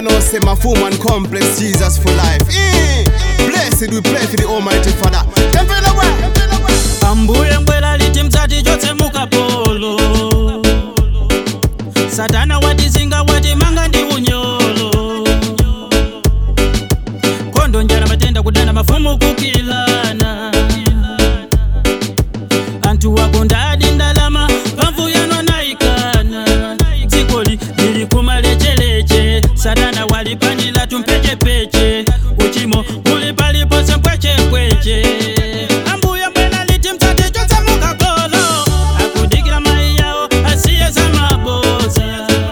I know say my full man complex Jesus for life. Eh, Blessed we pray for the Almighty Father. Them feel the way. ambuye mbwela liti mdzati chotse mukapolo satana watizinga watimanga ndi unyolo kondo njala matenda kudana mafumu kukilana anthu wakondadi ndalama pamvu yano anayikana dzikoli lili kumalecheleche satana walipanila tumpechepeche uchimo kuli palipose mpwechepweche ambuye mbwela liti mdzati chotse mukapolo akudikira mayi yawo asiye za maboza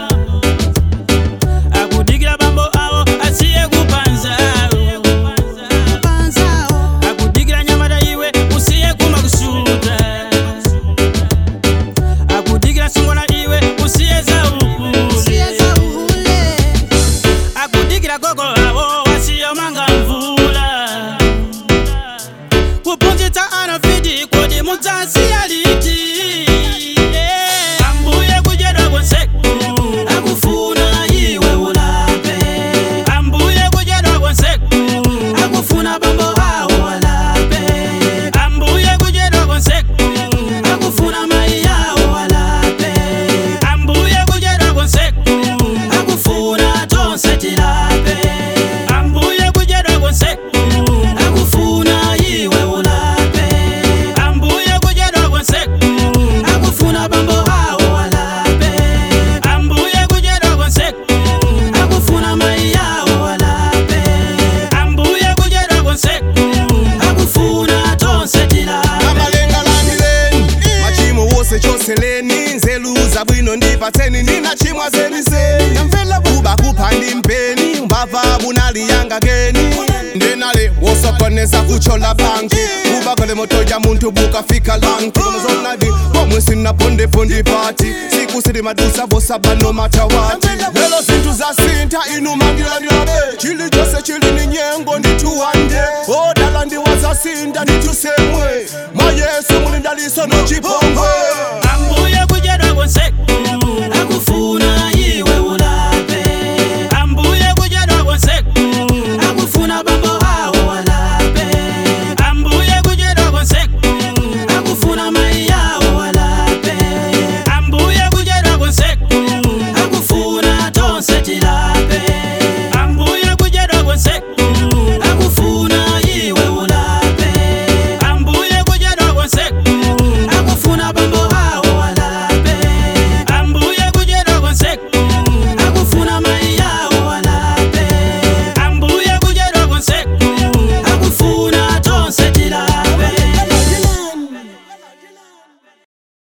akudikira bambo awo asiye kupanzawo akudikira nyamata iwe usiye kumakusuta akudikira sungwana iwe usiye za ukule akudikira gogo awo wasiyomanga mvula kuphunzitsa anafiti kuti mudzasi aliti ambuye kudyedwa konseku akufuna iwe ulape ambuye kudyedwa konseku akufuna bambo awo walape ambuye kudyedwa konseku akufuna mai yawo walape ambuye kudyedwa konseku akufuna tonse tilape ambuye kudyedwa konseku akufuna iwe ulape ambuye kudyedwa konseku akufuna bambo awo walape ambuye kudyedwa konseku akufuna mai yawo walape ambuye kudyedwa konseku akufuna tonse tilape amalengalanileni machimo wose choseleni nzeluza bwino ndipatseni nina chimwa zeniseni kuba kuphandi mpeni mbava bunaliyanga keni ndenale wosokoneza kuchola banki kuba kole moto ya muntu bukafika lanki komazonadi pomwe sinapondepondi pati siku sili madusa vosaba no matawati lelo zinthu zasinta inu mangilandilabe chili chose chili ni nyengo ndituwande odala ndiwazasinda nditusemwe mwa yesu mulindaliso no chipongwe ambuye kudyedwa konseku